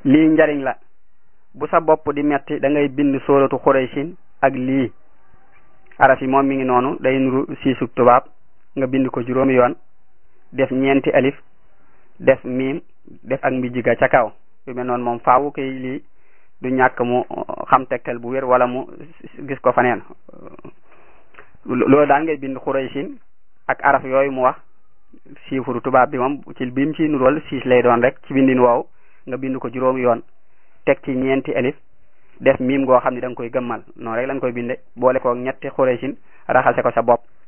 lii njariñ la bu sa bopp di metti da ngay bind sóoratu xuraysin ak lii araf yi moom mi ngi noonu day nuru siisug tubaab nga bind ko juróomi yoon def ñeenti alif def miim def ak mbijjiga ca kaw yu mel noonu moom faawu kay lii du ñàkk mu xam tegtal bu wér wala mu gis ko faneen loolu daan ngay bind xuraysin ak araf yooyu mu wax chiffre tubaab bi moom ci biim ci nurool siis lay doon rek ci bindin woow nga bind ko juróomi yoon teg ci ñeenti alif def miim goo xam ne da nga koy gëmmal noonu rek lañ koy binde boole ko ñetti xuraysin raxase ko sa bopp